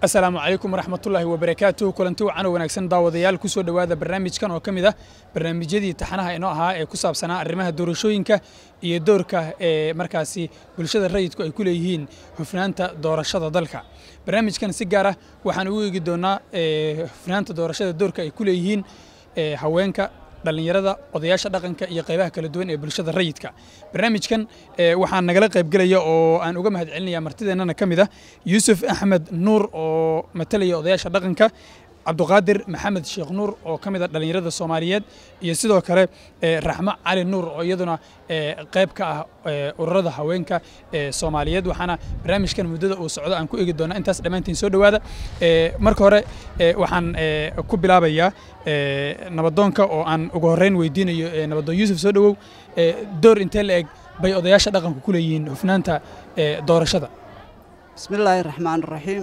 asalaamu calaykum waraxmatullaahi wabarakaatuh kulanti wacan wanaagsan daawadayaal kusoo dhowaada barnaamijkan oo ka mid ah barnaamijyadii taxanaha inoo ahaa ee ku saabsanaa arrimaha doorashooyinka iyo doorka ee markaasi bulshada rayidku ay ku leeyihiin hufnaanta doorashada dalka barnaamijkan si gaar ah waxaan ugu eegi doonaa hufnaanta doorashada doorka ay ku leeyihiin haweenka dhallinyarada odayaasha dhaqanka iyo qaybaha kala duwan ee bulshada rayidka barnaamijkan waxaan nagala qaybgelaya oo aan uga mahad celinaya martideennana ka mid ah yuusuf axmed nuur oo matalaya odayaasha dhaqanka cabduqaadir maxamed sheekh nuur oo ka mid a dhallinyarada soomaaliyeed iyo sidoo kale raxmo cali nuur oo iyaduna qayb ka ah ururada haweenka soomaaliyeed waxaana barnaamijkan muddada uu socdo aan ku eegi doonaa intaas dhammaantiin soo dhowaada marka hore waxaan ku bilaabayaa nabadoonka oo aan ugu horreyn weydiinayo nabadoon yuusuf soo dhowow door intee la eg bay odayaasha dhaqanku ku leeyihiin hufnaanta doorashada bismillaahi raxmaan raxiim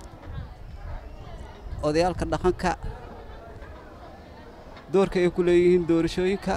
odayaalka dhaqanka doorka ay ku leeyihiin doorashooyinka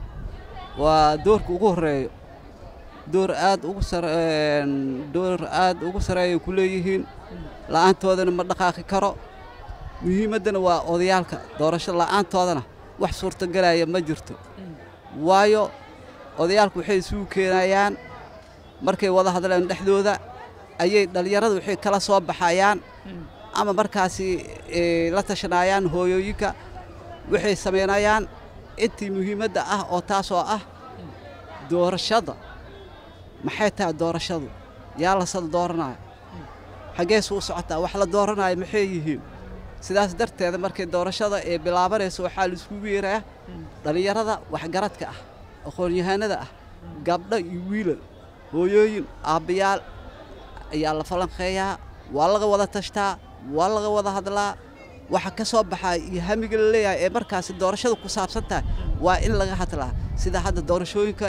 waa doorka ugu horreeyo door aad ugu door aad ugu sareeyay ku leeyihiin la'aantoodana ma dhaqaaqi karo muhiimaddana waa odayaalka doorasho la'aantoodana wax suurtagelaya ma jirto waayo odayaalku waxay isugu keenayaan markay wada hadleen dhexdooda ayay dhallinyaradu waxay kala soo baxayaan ama markaasi la tashanayaan hooyooyinka waxay samaynayaan intii muhiimadda ah oo taasoo ah doorashada maxay tahay doorashadu yaa lasal dooranaayo xaggeesu u socotaa wax la dooranaayo maxay yihiin sidaas darteeda markay doorashada ee bilaabanayso waxaa la iskugu yeerayaa dhallinyarada waxgaradka ah aqoon-yahaanada ah gabdho iyo wiilal hooyooyin aabbayaal ayaa la falanqeeyaa waa laga wada tashtaa waa laga wada hadlaa waxa ka soo baxaa iyo hamiga la leeyahay ee markaasi doorashada ku saabsan tahay waa in laga hadlaa sida hadda doorashooyinka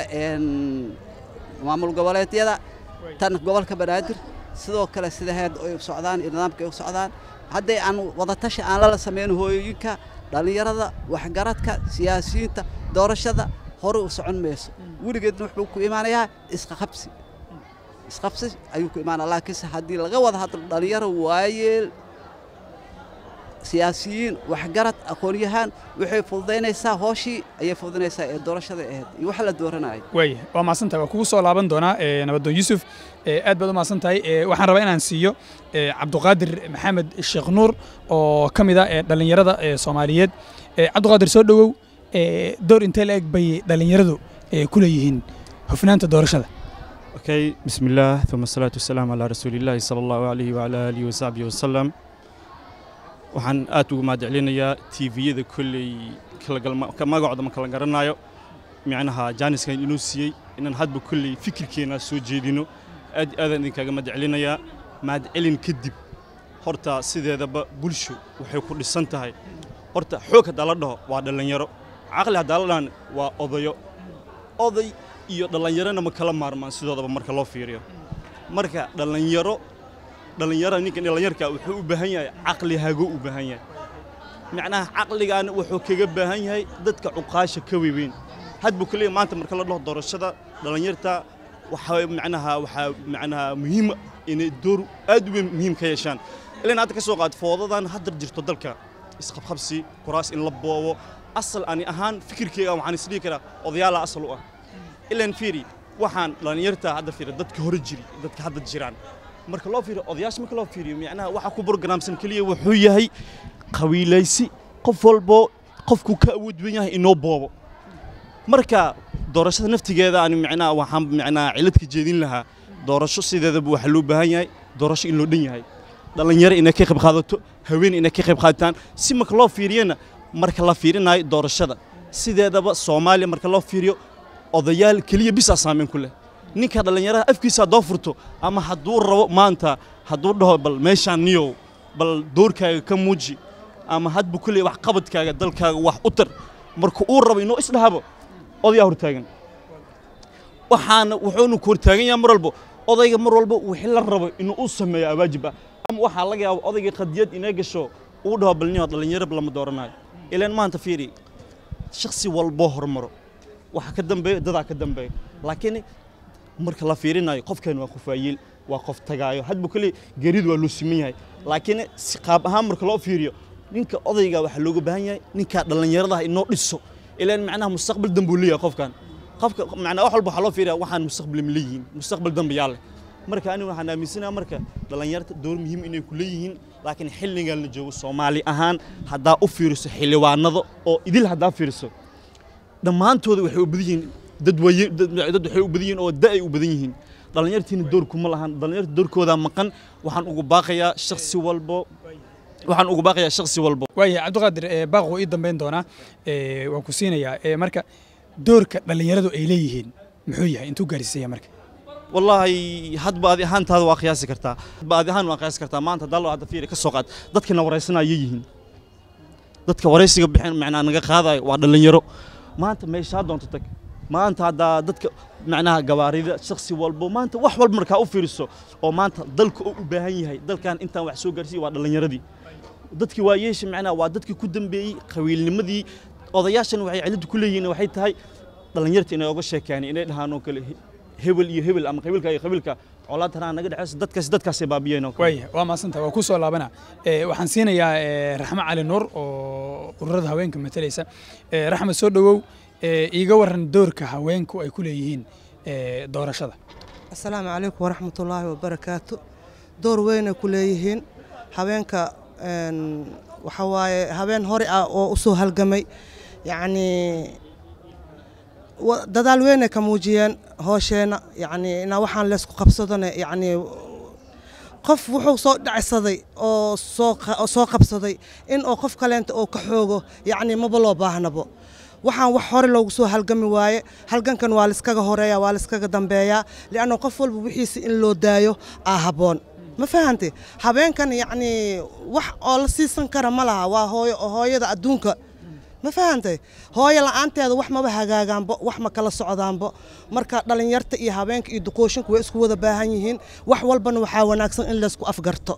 maamul goboleedyada tan gobolka banaadir sidoo kale sida heed ay u socdaan iyo nidaamka ay u socdaan hadday aan wadatashi aan lala samayn hooyooyinka dhallinyarada waxgaradka siyaasiyiinta doorashada hore u socon mayso weligeedna wuxuu ku imaanayaa isqaqabsi isqabsi ayuu ku imaanaa laakiinse haddii laga wada hadlo dhallinyaro waayeel siyaasiyiin waxgarad aqoon-yahaan waxay fududaynaysaa hooshii ayay fududaynaysaa ee doorashada ahayd iyo wax la dooranaayo waaya waa mahadsantahay waa kugu soo laaban doonaa nabadoon yuusuf aad baad u mahadsan tahay waxaan rabaa inaan siiyo cabduqaadir maxamed sheekh nuur oo ka mid ah dhallinyarada soomaaliyeed cabduqaadir soo dhowow door intee la eg bay dhallinyaradu ku leeyihiin hufnaanta doorashada okay بسم الله ثم الصلاة والسلام على رسول الله صلى الله عليه وعلى آله وصحبه وسلم waxaan aad ugu mahadcelinayaa tviyada kolley magacooda ma kala garanayo micnaha jaaniskan inuu siiyey inaan hadba kolley fikirkeena soo jeedino aad aadaan idinkaaga mahadcelinayaa mahadcelin kadib horta sideedaba bulsho waxay ku dhisan tahay horta xoog haddaa la dhaho waa dhallinyaro caqli haddaa la dhahan waa odayo oday iyo dhallinyarona ma kala maarmaan sidoodaba marka loo fiiriyo marka dhallinyaro dhallinyarada ninkan dhallinyarka wuxuu u baahan yahay caqli hago u baahan yahay macnaha caqligaana wuxuu kaga baahan yahay dadka cuqaasha ka weyn hadbu kaliya maanta marka la dhaho doorashada dhallinyarta waxaa macnaha waxaa macnaha muhiim inay door aad u weyn muhiim ka yeeshaan ilaan hadda ka soo qaad foodadan haddar jirto dalka isqabqabsi kuraas in la boobo asal ani ahaan fikirkeyga waxaan isdhihi karaa odayaala asal u ah ilaan fiiri waxaan dhallinyarta hadda fiiri dadka hore jiri dadka hadda jiraan marka loo fiiriyo odayaasha marka loo fiiriyo macnaha waxa ku programsan kaliya wuxuu yahay qabiilaysi qof walbo qofku ka awood weyn yahay inoo boobo marka doorashada naftigeeda ani macnaha waxaan macnaha cilad ka jeedin lahaa doorasho sideedaba waxa loo baahan yahay doorasho in loo dhan yahay dhallinyaro inay ka qayb qaadato haween inay ka qayb qaadataan si marka loo fiiriyana marka la fiirinayo doorashada sideedaba soomaaliya marka loo fiiriyo odayaal keliya bisaa saameyn ku leh ninka dhallinyarada afkiisa haddoo furto ama hadduu rabo maanta hadduu dhaho bal meeshaan niyow bal doorkaaga ka muuji ama hadbu kulley wax qabadkaaga dalkaaga wax u tar marka uu rabo inuu isdhahabo odayaa hortaagan waxaana wuxuunu ku hortaagan yahay mar walbo odayga mar walba wixii la rabo inuu u sameeyo awaajib ah ama waxaa laga yaaba odayga qadiyad inay gasho uu dhaho bal niyo dhallinyaro lama dooranayo ilaan maanta fiiri shakhsi walboo hormaro waxa ka dambeeya dadaa ka dambeeya laakiin marka la fiirinayo qofkan waa qof waayeel waa qof tagaayo hadba kale geeridu waa loo siman yahay laakiin si qaab ahaan marka loo fiiriyo ninka odayga waxaa looga baahan yahay ninka dhallinyarada inoo dhiso ilaan macnaha mustaqbal dambe uu leeyahay qofkan qofka macnaa wax walba waxaa loo fiiriyaa waxaan mustaqbal ma leeyihiin mustaqbal dambe yaa leh marka anigu waxaan aaminsanaha marka dhallinyarta door muhiim inay ku leeyihiin laakiin xilligan la joogo soomaali ahaan haddaa u fiiriso xildhibaanada oo idil haddaa fiiriso dhammaantooda waxay u badan yihiin dad waye dad dad waxay u badan yihiin oo da ay u badan yihiin dhallinyartiina door kuma lahan dhallinyarta doorkooda maqan waxaan ugu baaqayaa shakhsi walbo waxaan ugu baaqayaa shakhsi walbo waaya cabdiqaadir ee baaq wuu ii dambayn doonaa ee, waan ku siinayaa ee, marka doorka dhallinyaradu ay leeyihiin muxuu yahay intuu gaarsiisaya marka wallaahi hadba adi ahaantaada waa qiyaasi kartaa hadba adi ahaan waa qiyaasi kartaa maanta dallo hadda fiiri ka soo qaad dadkina waraysanaya yihiin dadka waraysiga bixin macnaa naga qaadayo waa dhallinyaro maanta meeshaa doonto tag maanta haddaa dadka macnaha gawaarida shakhsi walbo maanta wax walba markaa u fiiriso oo maanta dalka oo u baahan yahay dalkan intaan wax soo gaarsiiya waa dhallinyaradii dadkii waa yeesha macnaha waa dadkii ku dambeeyey qabiilnimadii odayaashan waxay ciladu ku leeyihiin waxay tahay dhallinyarta inay oga sheekeeyaan inay dhahaan oo kale he- hebel iyo hebel ama qabiilka iyo qabiilka colaad tanaa naga dhexeysa dadkaas dadkaasay baabiyeen oo kale waaya waa maasanta waa ku soo laabana ee, waxaan siinayaa ee, raxmo cali nuur oo ururada haweenka matalaysa Ee, raxmo soo dhowow ee, iiga waran doorka haweenku ay ku leeyihiin ee, doorashada asalaamu calaykum waraxmatullaahi wabarakaatu door weynay ku leeyihiin habeenka een, waxa waaye habeen hore ah oo u soo halgamay yacnii wa- dadaal weynay ka muujiyeen hoosheenna yacnii inaa waxaan leysku qabsadone yacnii qof wuxuu soo dhacsaday oo soo qa- oo soo qabsaday in oo qof kaleenta oo ka xoogo yacnii maba loo baahnabo waxaan wax hore loogu soo halgami waaye halgankan waa laiskaga horeeya waa laiskaga dambeeyaa lianna qof walba wixiisa in loo daayo aa habboon ma fahante habeenkan yacnii wax oo la siisan kara ma laha waa hooyo hooyada adduunka ma fahantay hooyo la'aanteeda wax maba hagaagaanbo wax ma kala socdaanbo marka dhallinyarta iyo habeenka iyo duqooshinka way isku wada baahan yihiin wax walbana waxaa wanaagsan in laysku afgarto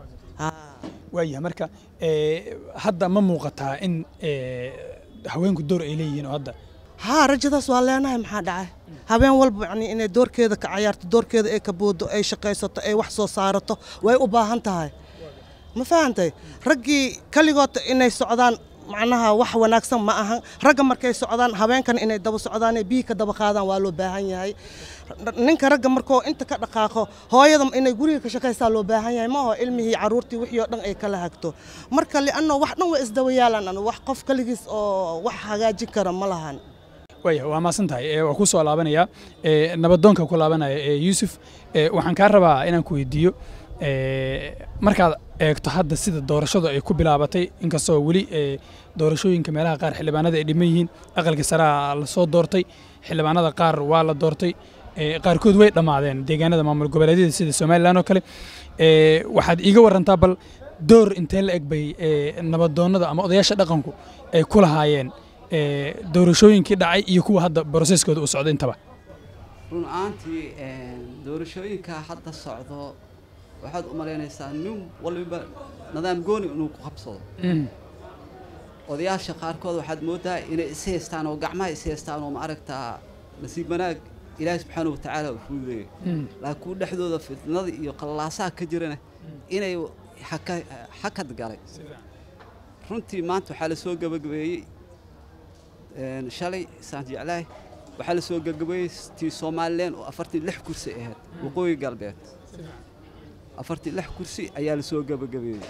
waaya marka ee, hadda ma muuqataa in ee, haweenku door ay leeyihiin oo hadda haa rajadaas waa leenahay maxaa dhacay habeen walba yani inay doorkeeda ka cayaarto doorkeeda ay ka boodo ay shaqaysato ay wax soo saarato way u baahan tahay ma fahantay raggii kaligood inay socdaan macnaha wax wanaagsan ma ahan ragga markay socdaan habeenkan inay daba socdaan ee biyi ka daba qaadaan waa loo baahan yahay ninka ragga markoo inta ka dhaqaaqo hooyada inay guriga ka shaqaysaa loo baahan yahay ma aho ilmihii caruurtii wixii oo dhan ay kala hagto marka li'anno wax dhan way isdaba yaalaan wax qof kaligiis oo wax hagaajin kara ma lahan waaya waa maasan tahay ee, waa ku soo laabanaya ee, nabadoonka ku laabanaya ee, yuusuf ee, waxaan kaa rabaa inaan ku weydiiyo ee, markaad eegto hadda sida doorashadu ay ku bilaabatay inkastoo weli ee, doorashooyinka meelaha qaar xildhibaanada ay dhiman yihiin aqalka saraa la soo doortay xildhibaanada qaar waa la doortay ee, qaarkood way dhammaadeen deegaanada maamul goboleedyada sida somalilan oo kale ee, waxaad iiga warantaa bal door intee la eg bay ee, nabadoonnada ama odayaasha dhaqanku ay ku lahaayeen ee, doorashooyinkii dhacay iyo kuwa hadda broseskooda uu socdo intaba run ahaantii doorashooyinka hadda socdo waxaad u malaynaysaa nin waliba nidaam gooni inuu ku qabsado odayaasha qaarkood waxaad moodaa inay is haystaan oo gacmaha is haystaan oo maaragtaa nasiib wanaag ilaahi subxaana watacaala uu fududeeyey laakiin kuwa dhexdooda fitnada iyo qallaasaha ka jirana inay xaka- xakad galay runtii maanta waxaa la soo gabagabeeyey een, shalay saan jeclahay waxaa la soo gabagabeeyey tii somalilan oo afartii lix kursi ahayd waqooyi galbeed afartii lix kursi ayaa la soo gabagabeeyey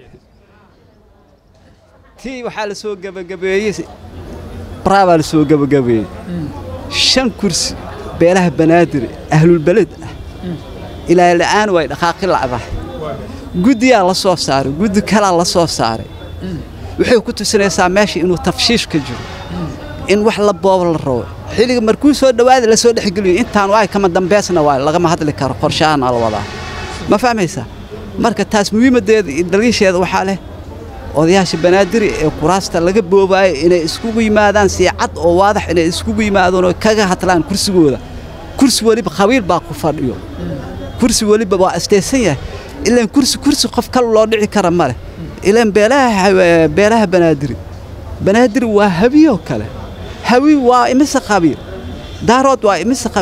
tii waxaa la soo gabagabeeyey baraabaa la soo gabagabeeyey shan kursi beelaha banaadir ahlulbeled ah ilaa la'aan way dhaqaaqi lacdahay guddiyaa la soo saaray guddi kalaa la soo saaray waxay ku tusinaysaa meesha inuu tafshiish ka jiro in wax la boob la rabo xilliga markuu soo dhowaada la soo dhexgeliyo intaan waay kama dambeysna waay lagama hadli karo qorshahaana la wadaa ma fahmaysaa marka taas muhiimaddeeda iyo daliisheeda waxaa leh odayaasha banaadiri ee kuraasta laga boobaayo inay iskugu yimaadaan si cad oo waadax inay iskugu yimaadaan oo kaga hadlaan kursigooda kursi weliba qabiil baa ku fadhiyo kursi weliba waa astaysan yahay ilaan kursi kursi qof kale loo dhici kara ma leh ilaan beelaha beelaha banaadiri banaadiri waa habiyoo kale hawi waa imise qabiil daarood waa imise qabiil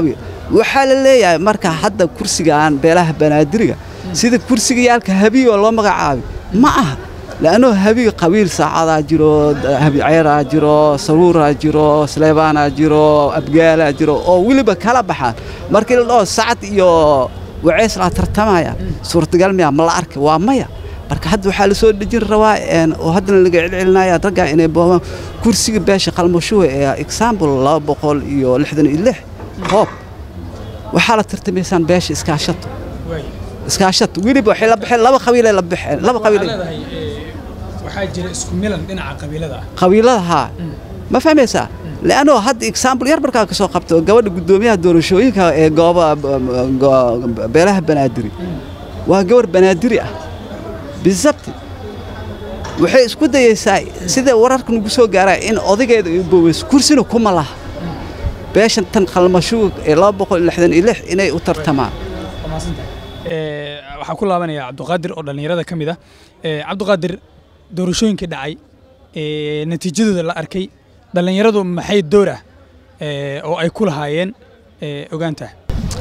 waxaa la leeyahay marka hadda kursigaan beelaha banaadiriga sida kursigayaalka habiyo loo magacaabay ma aha لأنه هبي قبيل سعادة جرو هبي عيرة جرو سرورة جرو سليبانة جرو أبقالة جرو أو ولي بكلا بحال مركي الله سعد يو وعيس لا ترتمايا صورة قلمي ما لا أرك واميا marka hadda waxaa la soo dhejin rabaa oo haddana laga celcelinaya ragga inay boobaan kursiga beesha qalmashuwe ee example laba boqol iyo lixdan iyo lix hoob waxaa la tartamaysaan beesha iskaashato iskaashato weliba waxay la baxeen laba qabiilay la baxeen laba qabiil waxaa jira isku milan dhinaca qabiilada ah qabiilada haa ma fahmaysaa لأنه هاد إكسامبل يربر كا كسو قبتو قبل قدوميها دورشوينكا ee gooba beelaha banaadiri waa gabar banaadiri ah بالضبط waxay isku dayaysaa sida wararka nagu soo gaaraa in odaygeeda ay boweys kursina kuma laha beeshan tan qalmashuug ee laba boqol lixdan iyo lix inay u tartamaan waxaa ku laabanaya cabdiqaadir oo dhallinyarada ka mid ah cabdiqaadir doorashooyinkii dhacay natiijadooda la arkay dhallinyaradu maxay door ah oo ay ku lahaayeen ogaantaa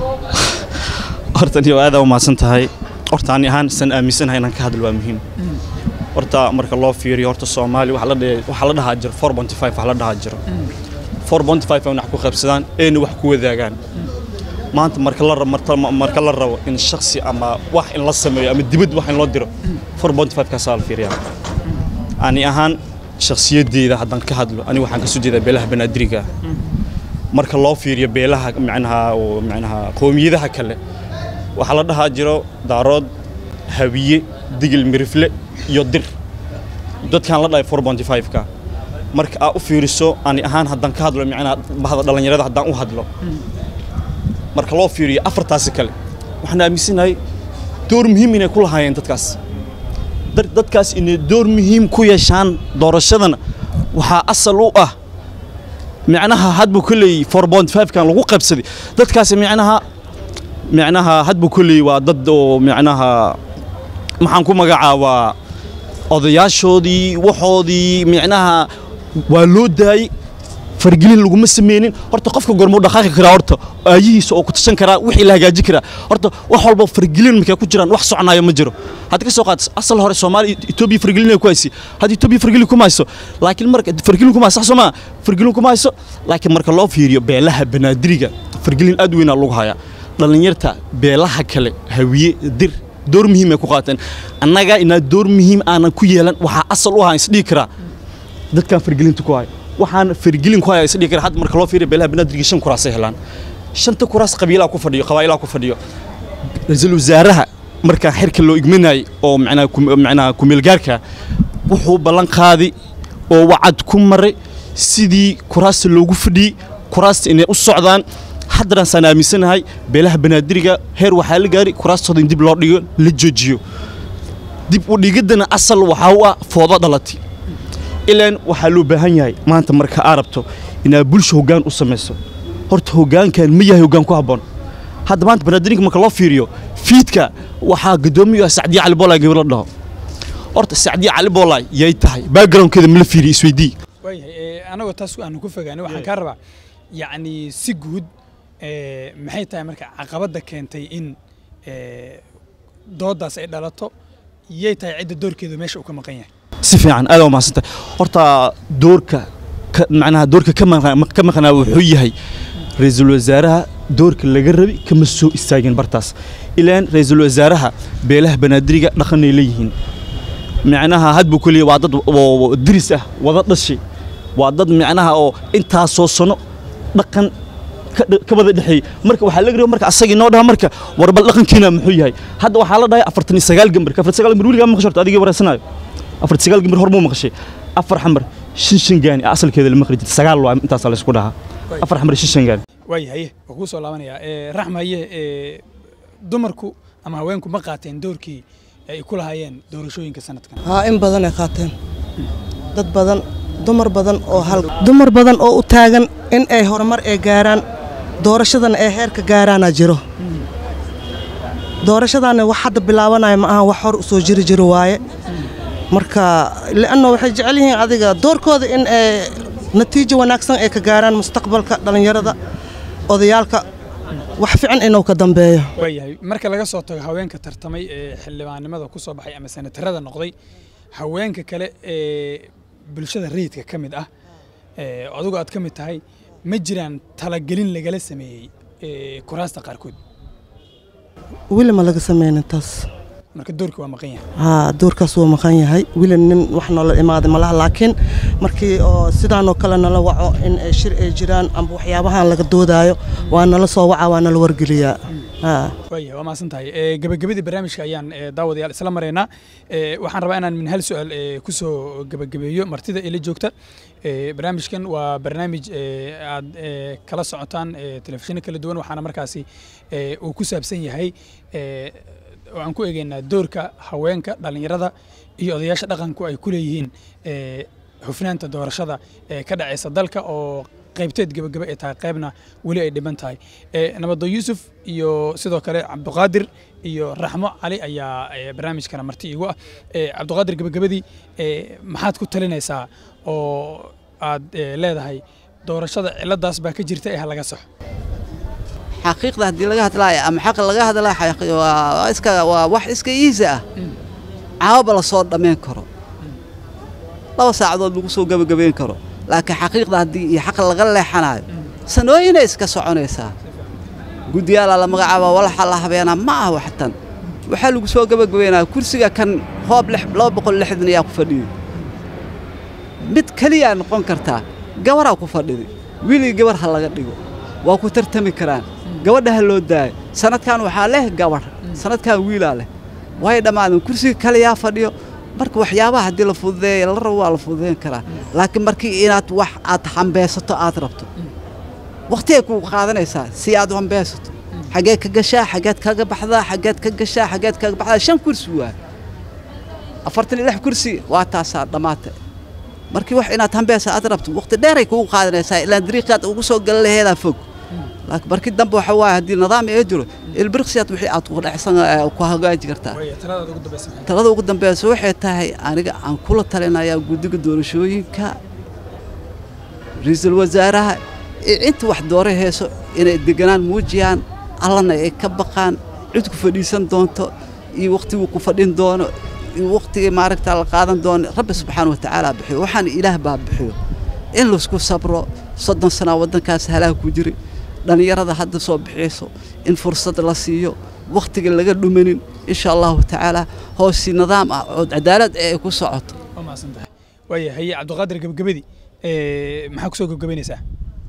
horta niyo aada u mahadsan tahay horta ani ahaan san aaminsanahay inaan ka hadlo waa muhiim horta marka loo fiiriyo horta soomaali waxaa la dhe- waxaa la dhahaa jiro four bonty five waxaa la dhahaa jiro four bonty five ay wax ku qaybsadaan eena wax ku wadaagaan maanta marka la rabo marka, marka la rabo in shakhsi ama wax in la sameeyo ama dibad wax in loo diro four bonty five kaasaa la fiiriyaa ani ahaan shakhsiyadeyda haddaan ka hadlo ani waxaan kasoo jeedaa beelaha banaadiriga marka loo fiiriyo beelaha macnaha oo macnaha qowmiyadaha kale waxaa la dhahaa jiro daarood hawiye digil mirifle iyo dir dadkaan la dhahay four bonty five-ka marka aa u fiiriso ani ahaan haddaan ka hadlo macnaha bahda dhallinyarada haddaan u hadlo marka loo fiiriyo afartaasi kale waxaan aaminsanahay door muhiim inay ku lahaayeen dadkaas Dar- dadkaas inay door muhiim ku yeeshaan doorashadana waxaa asal u ah micnaha hadbu kolley four point five kan lagu qaybsaday dadkaasi micnaha micnaha hadbu kolley waa dad oo micnaha maxaan ku magacaabaa odayaashoodii waxoodii micnaha waa loo daayey fargelin laguma sameynin horta qofka gormuu dhaqaaqi karaa horta aayihiisa oo ku tashan karaa wixii la hagaajin karaa horta wax walba fargelin markay ku jiraan wax soconaayo ma jiro hadda ka soo qaad asal hore soomaaliya etoobiya fargelin ay ku haysi hadda etoobiya fargelin kuma hayso laakiin marka fargelin kuma hayso sax soo maa fargelin kuma hayso laakiin marka loo fiiriyo beelaha banaadiriga fargelin aad weynaa lagu hayaa dhallinyarta beelaha kale hawiye dir door muhiim ay ku qaateen annaga inaa door muhiim aanan ku yeelan waxaa asal u ahaa isdhihi karaa dadkan fargelinta ku haya waxaan fargelin ku haya isdhihi karaa hadda marka loo fiiriyo beelaha banaadiriga shan kuraasay helaan shanta kuraas qabiilaa ku fadhiyo qabaailaa ku fadhiyo ra-iisul wasaaraha markaa xirka loo igmanayay oo macnaha kum- macnaha kumeelgaarka wuxuu ballan qaaday oo wacad ku maray sidii kuraasta loogu fadhiyey kuraasta inay u socdaan haddana saan aaminsanahay beelaha banaadiriga heer waxaa la gaari kuraastooda in dib loo dhigo la joojiyo dib u dhigiddana asal waxaa u ah foodo dhalatay ilaan waxaa loo baahan yahay maanta marka aa rabto inaad bulsha hoggaan u samayso horta hoggaankan ma yahay hoggaan ku habboon hadda maanta banaadirinka marka loo fiiriyo fiidka waxaa guddoomiyu ah sacdiya cali boolay gabar la dhaho horta sacdiya cali boolay yay tahay backgroundkeeda ma la fiiriyo isweydii waayahay anagoo taas aanu ku fogaanay waxaan kaa rabaa yacni si guud eh, maxay tahay marka caqabadda keentay in eh, dooddaas ay dhalato yay tahay cidda doorkeedu meesha uu ka maqan yahay si fiican aad waa mahadsantahay horta doorka ka- macnaha doorka ka maqnaa- ka maqnaa wuxuu yahay ra-iisul wasaaraha doorka laga rabi kama soo istaagin bartaas ilaan ra-iisul wasaaraha beelaha banaadiriga dhaqanay leeyihiin micnaha hadbu keliya waa dad oo diris ah wada dhashay waa dad micnaha oo intaasoo sano dhaqan ka dh- ka wada dhexeeyey marka waxaa laga rabay marka asagii noo dhaha marka war bal dhaqankiina muxuu yahay hadda waxaa la dhahay afartan iyo sagaal gambar afartan iyo sagaal gambar weligaa ma maqasho horta adigii wareysanaayo afartan iyo sagaal gambar hor muu maqashay afar xamar shan shan gaani asalkeeda lama qari jirta sagaal waa intaasaa laysku dhahaa afar xamar iyo shan shan gaani waayahay waa kuu soo laabanayaa Eh, raxma haye eh, dumarku ama haweenku ma qaateen doorkii ay ku lahaayeen doorashooyinka sanadkan haa in badan ay qaateen dad badan dumar badan oo hal dumar badan oo u taagan in ay horumar ay gaaraan doorashadana ay heerka gaaraana jiro doorashadaana wax hadda bilaabanaya ma aha wax hor u soo jiri jiro waaye marka li'anno waxay jecel yihiin adiga doorkooda in ay natiijo wanaagsan ay ka gaaraan mustaqbalka dhallinyarada odayaalka wax fiican inuu ka dambeeyo waayahay marka laga soo tago haweenka tartamay ee xildhibaannimada ku soo baxay ama senatarada noqday haweenka kale ee bulshada rayidka ka mid ah ee adigu aad ka mid tahay ma jiraan talagelin lagala sameeyey ee kuraasta qaarkood weli ma laga sameynin taas marka doorkii waa maqan yahay haa doorkaas wuu maqan yahay weli nin wax noola imaaday malaha laakiin markii oo sidaanoo kale nala waco in ay shir ay jiraan amba waxyaabahan laga doodaayo waa nala soo waca waa nala wargeliyaa haa waayahay waa mahadsan tahay ee gebagabadii barnaamijka ayaan ee daawadayaal isla maraynaa ee waxaan rabaa inaan min hal su-aal ee ku soo gebagabeeyo martida ila joogta ee barnaamijkan waa barnaamij ee aad ee kala socotaan ee telefishinno kala duwan waxaana markaasi ee uu ku saabsan yahay ee waxaan ku eegaynaa doorka haweenka dhallinyarada iyo odayaasha dhaqanku ay ku leeyihiin ee hufnaanta doorashada ee ka dhacaysa dalka oo qaybteed gebagaba ay tahay qaybna weli ay dhiban tahay ee nabado yuusuf iyo sidoo kale cabduqaadir iyo raxmo cali ayaa ee, barnaamijkana marti iigu ah ee, cabduqaadir gebagabadii ee, maxaad ku talinaysaa oo aad ee, leedahay doorashada ciladaas baa ka jirta ee ha laga saxo xaqiiqda haddii laga hadlaayo ama xaq laga hadlaa xaqi- waa waa iska waa wax iska iisi ah caawaba la soo dhammayn karo laba saacadood lagu soo gebagabayn karo laakiin xaqiiqda haddii iyo xaq laga leexanayo sanooyinay iska soconaysaa guddiyaalaa la magacaaba walaxa la habeenaa ma ah waxtan waxaa lagu soo gebagabaynaya kursiga kan hoob lix- laba boqol lixdan ayaa ku fadhiyey mid keliyaa noqon kartaa gabaraa ku fadhidi wiilii gabar ha laga dhigo waa ku tartami karaan gabadha ha loo daayo sanadkan waxaa leh gabarh sanadkan wiilaa leh way dhammaadeen kursiga kaliyaa fadhiyo marka waxyaabaha haddii la fududeeya la rabo waa la fududeyn karaa laakiin markii inaad wax aad hambeysato aad rabto wakhtigay kugu qaadanaysaa si aad u hambeysato xageed ka gashaa xageed kaga baxdaa xageed ka gashaa xageed kaga baxdaa shan kursi waa afartan iyo lix kursi waa taasaa dhammaatay markii wax inaad hambeysa aad rabto waqti dheeray kugu qaadanaysaa ilaan dariiqaad ugu soo galan laheedaa fog laakiin markii dambe waxa waaye haddii nidaam ee jiro ilbiriqsiyaad wixii aad ku dhexsan ee ku hagaaji kartaa waaya taladaada ugu dambaysa maxay talada ugu dambeysa waxay tahay aniga aan kula talinayaa guddiga doorashooyinka ra-iisul wasaaraha iyo inta wax doora heeso inay deganaan muujiyaan allana ay ka baqaan cid ku fadhiisan doonto iyo wakhtiguu ku fadhin doono iyo wakhtigii maaragta la qaadan doono rabbi subxaana wa tacaala bixiyo waxaan ilaah baa bixiyo in laisku sabro soddon sanaa waddankaas halaag ku jiri dhallinyarada hadda soo bixiyso in fursad la siiyo wakhtiga laga dhumanin insha allahu tacaala hoosii nidaam ah oo cadaalad ee ay ku socoto waa mahadsan tahay waaya haye cabduqaadir gebagabadii ee, maxaa kusoo gebagabaynaysaa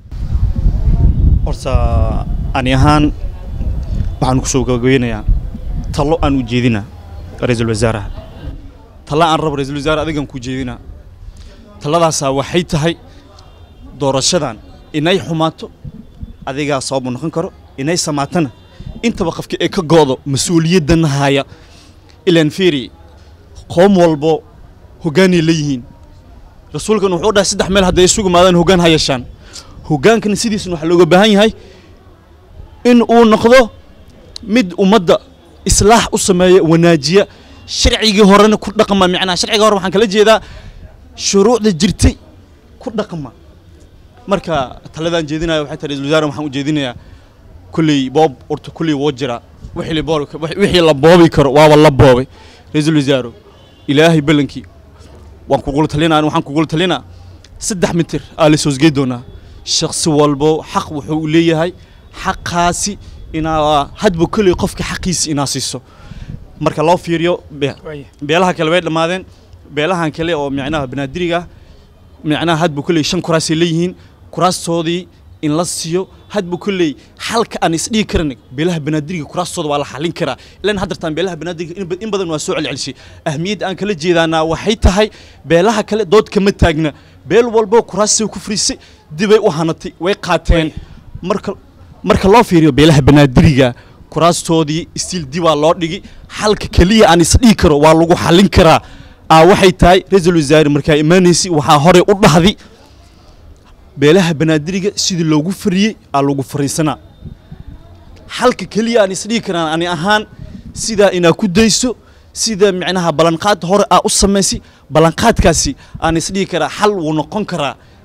horta ani ahaan waxaan kusoo gabagabeynayaa talo aan u jeedina ra-iisul wasaaraha talo aan rabo ra-iisul wasaare adigan ku jeedina taladaasaa waxay tahay doorashadan inay xumaato adigaa sababu noqon karo inay samaatana intaba qofka ee ka go'do mas-uuliyaddan haya ilaan fiiri qoom walbo hoggaanay leeyihiin rasuulkan wuxuu dhahay saddex meel hadday isugu imaadaan hoggaan ha yeeshaan hoggaankana sidiisna waxaa looga baahan yahay in uu noqdo mid ummadda islaax u sameeya wanaajiya sharcigii horena ku dhaqma macnaha sharciga hore waxaan kala jeedaa shuruucda jirtay ku dhaqma marka taladaan jeedinaya waxay tahay ra-iisul wasaare waxaan u jeedinayaa kulley boob horta kulley woo jira wixii la boobi wixii la boobi karo waaba la boobay ra-iisul wasaare ilaahay ballankii waan kugula talinaa waxaan kugula talinaa saddex mitir aa la soosgey doonaa shakhsi walbo xaq wuxuu leeyahay xaqaasi inaa hadba kolley qofka xaqiisa inaa siiso marka loo fiiriyo be- waaya beelaha kale way dhammaadeen beelahan kale oo micnaha banaadiriga micnaha hadba kolley shan kuraasay leeyihiin kuraastoodii in la siiyo hadba kolley xalka aan isdhigi karan beelaha banaadiriga kuraastooda waa la xalin karaa ilan haddartaan beelaha banaadiriga in ba- in badan waa soo celcelisay ahmiyadda aan kala jeedaanaa waxay tahay beelaha kale dood kama taagna beel walbo kuraasay ku fariisay dibay u hanatay way qaateen marka marka loo fiiriyo beelaha banaadiriga kuraastoodii istiil dibaa loo dhigi xalka keliya aan isdhigi karo waa lagu xalin karaa aa waxay tahay ra-iisul wasaare markaa imaanaysay waxaa horey u dhahdi beelaha banaadiriga sidii loogu fariyey aa lagu fariisanaa xalka keliya aan isdhigi karaan ani ahaan sidaa inaa ku dayso sida micnaha ballanqaad hore aa u samaysay ballanqaadkaasi aan isdhigi karaa xal wuu noqon karaa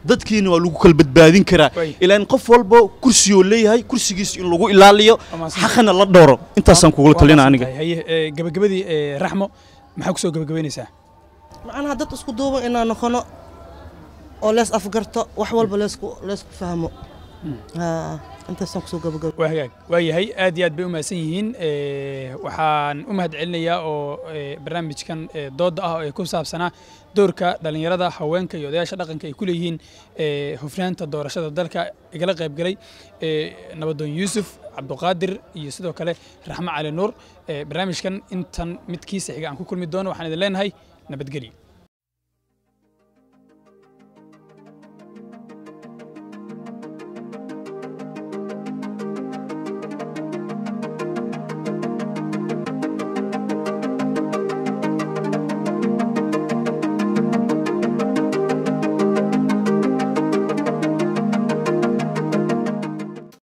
dadkiina waa lagu kala badbaadin karaa Way. ilaan qof walba kursiyoo leeyahay kursigiis in lagu ilaaliyo Waa mahadsan xaqana la dhowro intaasaan kugula Waa talina mahadsan aniga tahay. haye ee, gabagabadii ee, raxmo maxaa kusoo gabagabaynaysaa macnaha dad isku duuban inaan noqono oo lees afgarto wax walba leesku leesku fahmo haa intaasaan kusoo gabagabo waa hagaag waa yahay aad iyo aad bay u mahadsan yihiin Ee, waxaan u mahad celinayaa oo ee, barnaamijkan ee, dooda ah oo ay ku saabsanaa doorka dhallinyarada haweenka iyo odayaasha dhaqanka ay ku leeyihiin ee, hufnaanta doorashada dalka igala qaybgalay ee, nabadoon yuusuf cabduqaadir iyo sidoo kale raxmo cali nuur Ee, barnaamijkan intan midkiisa xiga aan ku kulmi doono waxaan idin leenahay nabadgelyo